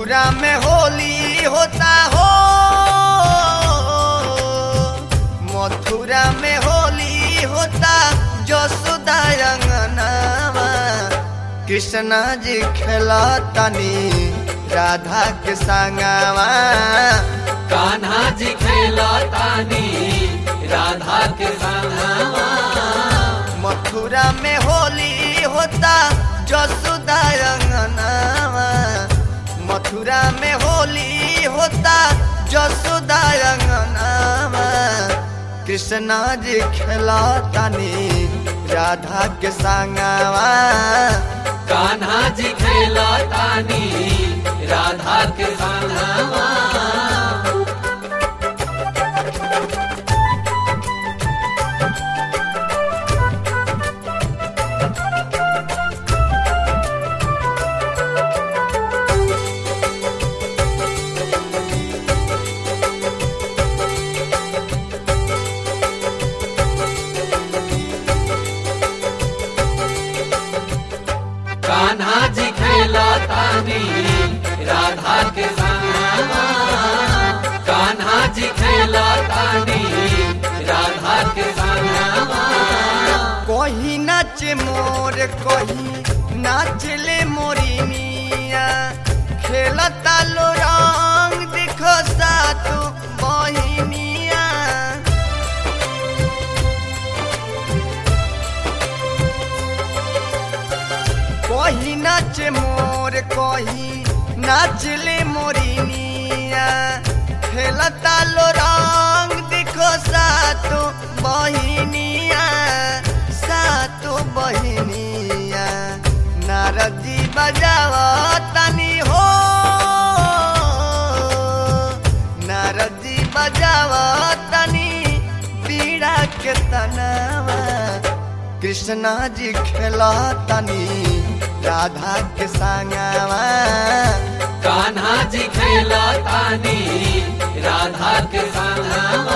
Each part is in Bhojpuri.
मथुरा में होली होता हो मथुरा में होली होता जसोदा अंगनावा कृष्णा जी खेला तनी राधा के संगवा कान्हा जी खेला तानी राधा के संगवा मथुरा में होली होता जसोदा अंगनावा मथुरा में होली होता जसोदा अंगनावा कृष्णा जी खेला तनी राधा के संगवा कान्हा जी खेला तानी राधा के संगवा कान्हा जी खेला तानी राधा के संगवा कान्हा जी खेला तानी राधा के संगवा कहीं नाच मोर कहीं नाचले मोरिनिया खेलता लो रंग देखो सातु बहिनिया कहीं नाच मोर कहीं नाचले मोरिनिया खेलता लो रंग देखो सातु बहिनिया सातु बहिनिया नारदी बजाव तनी हो नारदी बजाव तनी पीड़ा के तनावा कृष्णा जी खेला तनी राधा के संगवा कान्हा जी खेला तानी राधा के संगवा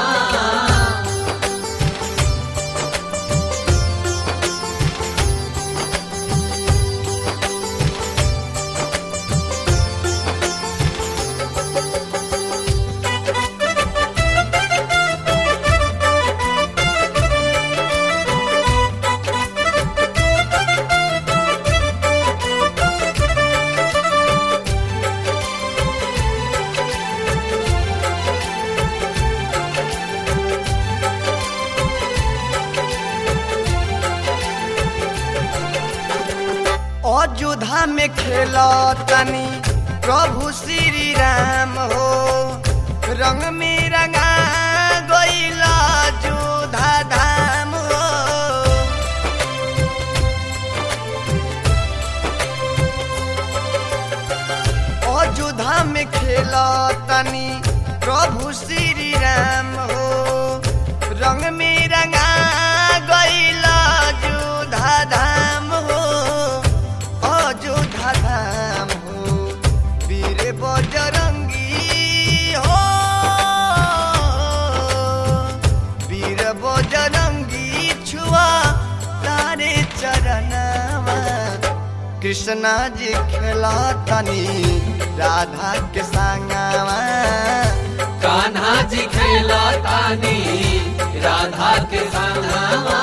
अयोध्या में खेला तनी प्रभु श्री राम हो रंग में रंगा गईला जोधा धाम हो अयोध्या में खेला तनी प्रभु श्री राम हो रंग में रंगा गईला जोधा धाम हो अयोध्या धाम हो वीर बजरंगी हो वीर बजरंगी छुआ तारे चरणवा कृष्णा जी खेला तनी राधा के संगवा कान्हा जी खेला तानी राधा के संगवा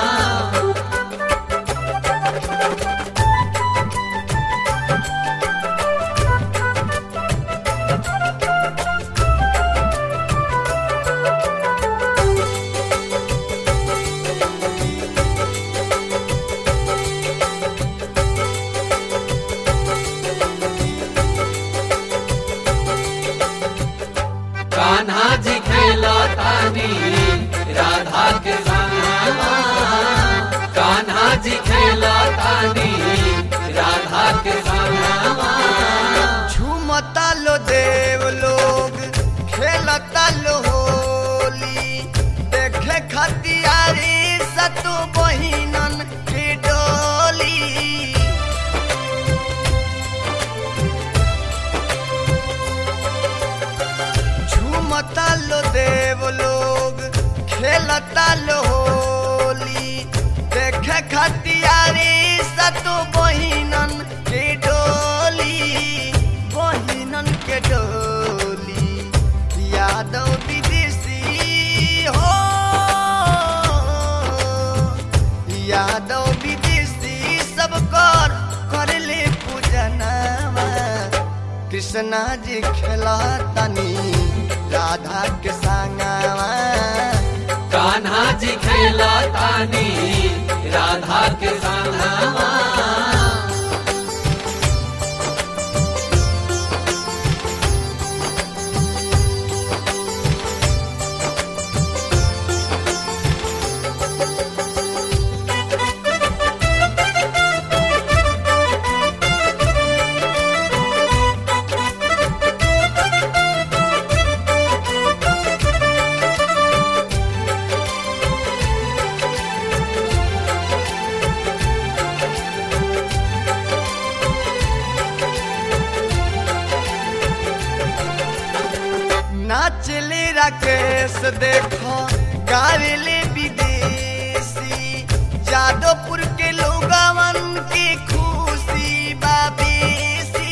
कान्हा जी खेला तानी राधा के संगवा कान्हा जी खेला तानी राधा के संगवा झूमता लो देव लोग खेलता लो होली देखे खतियारी सतु बहिनन की डोली झूमता लो देव लोग खेलता लो होली देखे खतियारी सतु बहिनन की डोली बहिनन यादव विदेशी सब कर कर ले पूजनावा कृष्णा जी खेला तनी राधा के संगवा कान्हा जी खेला तानी राधा के संगवा नाचले राकेश देखो गावेले विदेशी जादवपुर के लोगवन की खुशी बाबेसी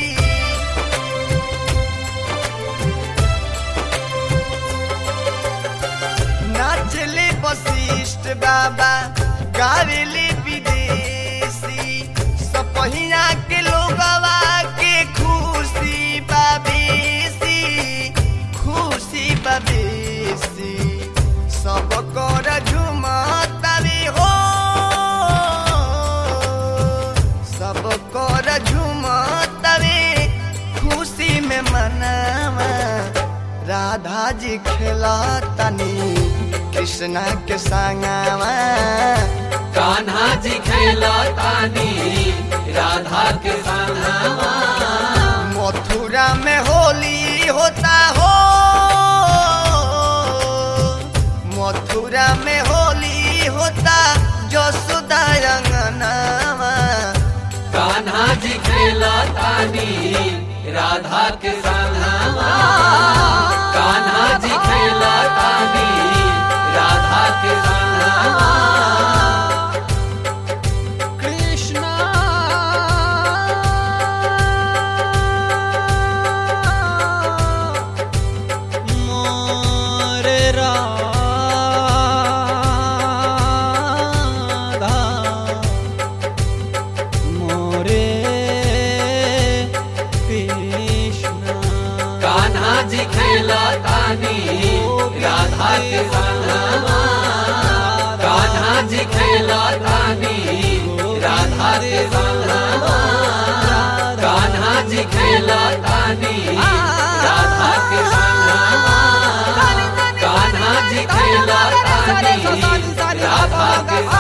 नाचले वशिष्ठ बाबा गावेले विदेशी सपहिया के लोगवा के खुशी बाबेसी खुशी बाबेसी सब कर झुमतावे हो सब कर झुमतावे खुशी में मनावा राधा जी खेला तनी कृष्णा के संगवा कान्हा जी खेला तानी राधा के संगवा मथुरा में होली होता हो मथुरा में होली होता जसुदा रंगनावा कान्हा जी खेला तानी राधा के संगवा कान्हा जी खेला तानी राधा के संगवा कृष्णा मोरे राधा मोरे कृष्णा कान्हा जी खेला तानी राधा के संगवा कान्हा जी खेला तानी राधा के संगवा कान्हा जी खेला तानी राधा के संगवा कान्हा जी खेला तानी राधा के